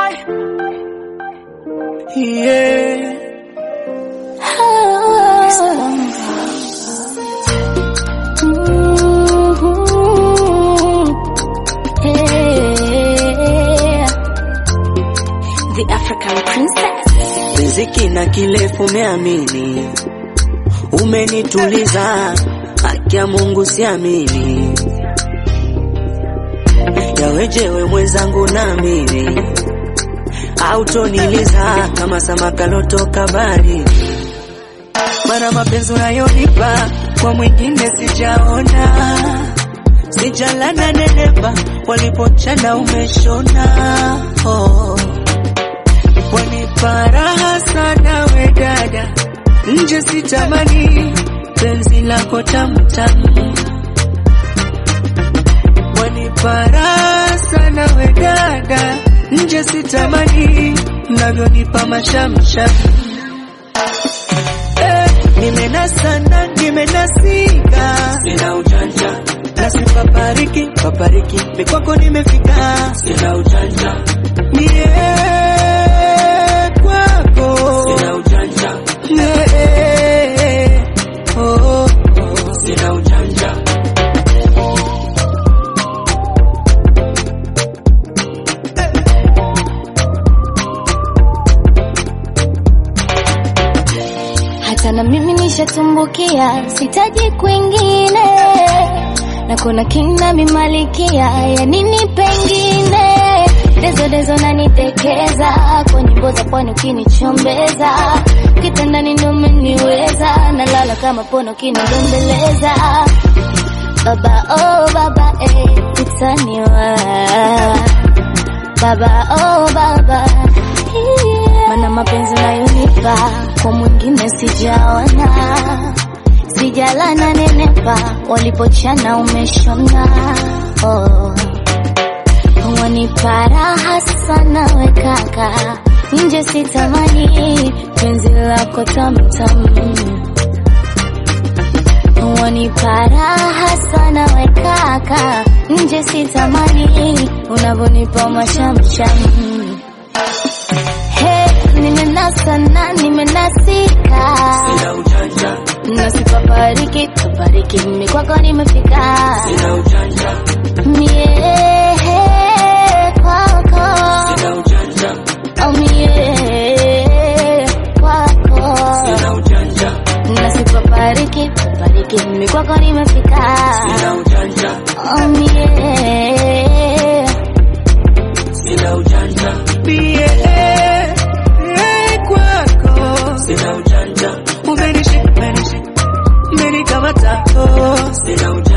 Yeah. The African princess. Riziki na kilefu umeamini, umenituliza, haki ya Mungu siamini, yawejewe mwenzangu na mimi autoniliza kama samaka lotoka baharini, mana mapenzi unayonipa kwa mwingine sijaona, sijalana nenepa, walipochana umeshona oh. Wanipa raha sana we dada, nje sitamani penzi lako tamtamu. Wanipa raha sana we dada, nje sitamani mnavyonipa mashamsham. Eh, nimenasa na nimenasika, sina ujanja nasipapariki papariki, mikwako nimefika, sina ujanja mie kwako sina ujanja yeah, oh, oh, sina ujanja Hata na mimi nishatumbukia, sitaji kwingine, na kuna kina mimalikia ya nini pengine. Dezo dezo nanitekeza kwa nyimbo za pwani, ukinichombeza kitandani ndo umeniweza, nalala kama pono kinidembeleza. Baba oh baba eh, utaniwa baba oh baba yeah. Mana mapenzi unayonipa kwa mwingine sijaona, sijalana nenepa, walipochana umeshona oh. Wanipa raha sana we kaka, nje sitamani penzi lako tamtamu Wanipa raha sana we kaka, nje sitamani unavyonipa mashamsham. Hey, nimenasa na nimenasika, sina ujanja nasipapariki papariki, mimi kwako nimefika sina ujanja mie kwako, sina ujanja oh mie kwako sina ujanja nasipapariki papariki, mimi kwako nimefika sina ujanja oh mie sina ujanja mie kwako sina ujanja umenishika umenishika umenikamata oh, sina ujanja